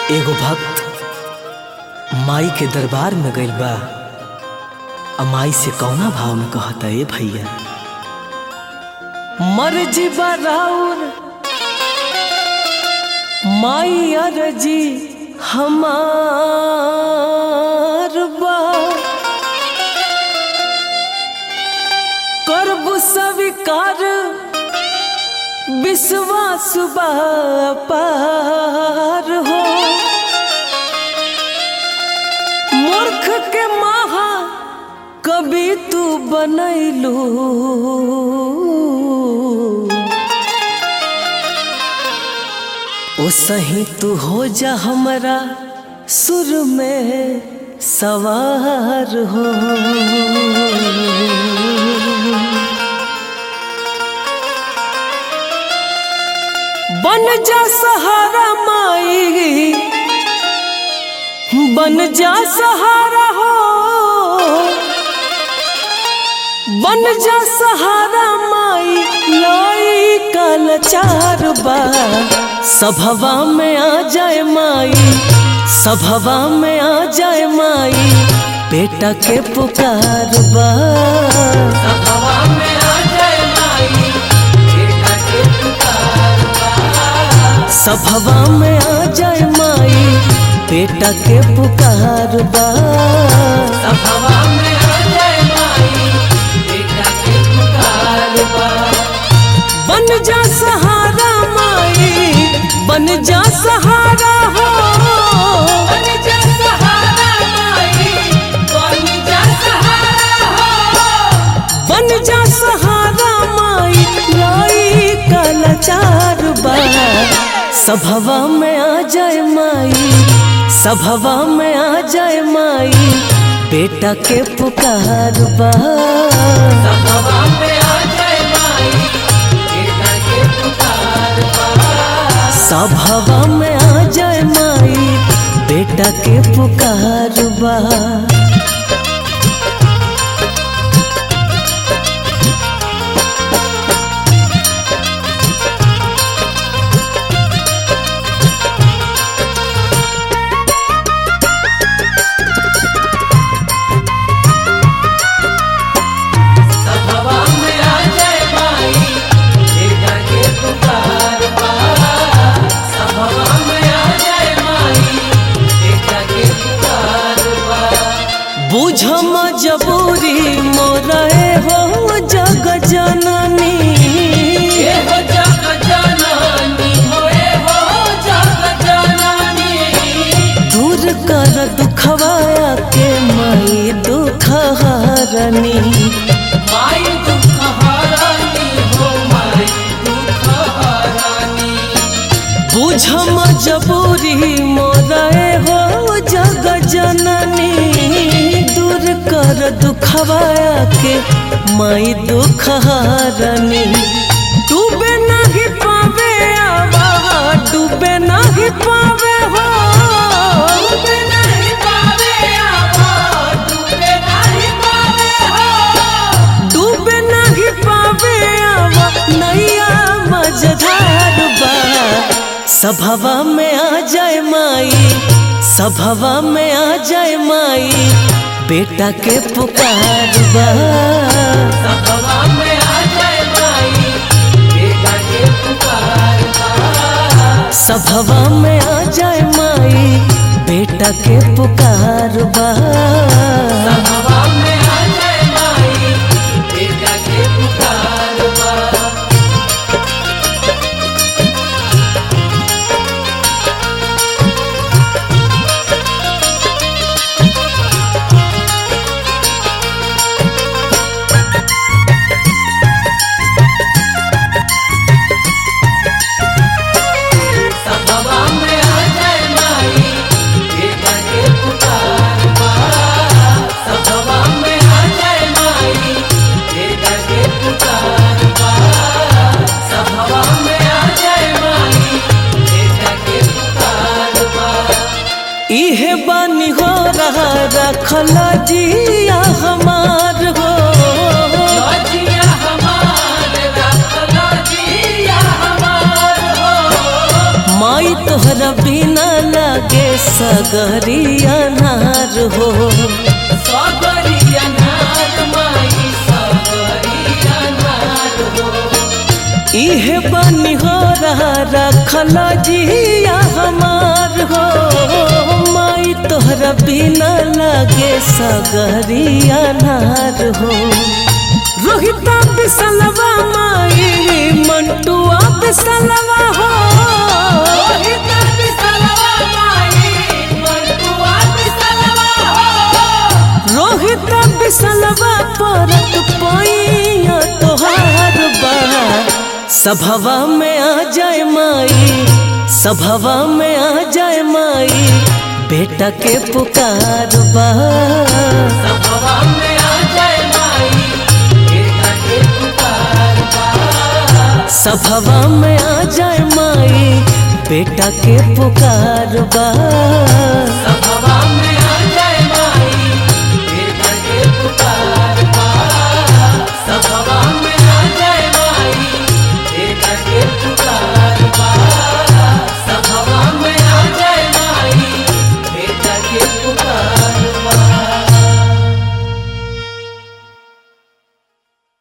एगो भक्त माई के दरबार में गइल बा आ माई से कौना भाव में कहता ए भैया मर्जी बराउर माई अरजी हमार बा करब स्वीकार विश्वास बा पार हो मूर्ख के महा कभी तू बनैलू ओ सही तू हो जा हमरा सुर में सवार हो बन जा सहारा माई बन जा सहारा हो बन जा सहारा माई लाई कल चार बा सभवा में आ जाए माई सभवा में आ जाए माई बेटा के पुकार बा सभवा में आ जाए माई बेटा के पुकार बा सभवा में आ जाए माई बेटा के पुकार बा सभवा में आ जाए माई बेटा के पुकार बा बन जा सहारा माई बन जा सहारा हो बन जा सहारा माई बन जा सहारा हो बन जा सहारा माई लाई कलाचार बा सभवा में आ जाए माई सभवा में आ जाए माई बेटा के पुकार बा सभवा में आ जाए माई बेटा के पुकार बा सभवा में आ जाए माई बेटा के पुकार बा सभवा में आ जाए माई बेटा के पुकार बा सभवा में आ जाए माई बेटा के पुकार बा बुझ मजबूरी मोरे हो जग जननी ए हो जग जननी होए हो जग जननी दूर कर दुखवाया के माई दुख हरनी माई दुख हरानी हो माई दुख हरानी बुझ मजबूरी मोरे हो जग जननी दूर कर दुखवाया के माई दुख हरनी डूबे नहीं पावे आवा डूबे नहीं पावे हो डूबे नहीं पावे आवा डूबे नहीं पावे हो डूबे नहीं पावे आवा नैया मझधार बा सभवा में आ जाए माई सभवा में आ जाए माई बेटा के पुकार बा सभवा में आ जाए माई बेटा के पुकार बा सभवा में आ जाए माई बेटा के पुकार बा सभवा में आ जाए माई बेटा के पुकार बा सभवा में आ जाए माई बेटा के पुकार बा सगरिया नार हो सबरिया नार माई सबरिया नार हो इहे बनी हो रहा रखल जिया हमार हो माई तोहरा बिना लागे सगरिया नार हो रोहिता बिसलवा माई मंटुआ बिसलवा हो रोहित बिसलवा माई मंटुआ बिसलवा हो रोहित बिसलवा परत पैया तोहार बा सभवा में आ जाए माई सभवा में आ जाए माई बेटा के पुकार बा सभवा में आ जाए माई बेटा के पुकार बा सभवा में आ जाए माई बेटा के पुकार बा सभवा में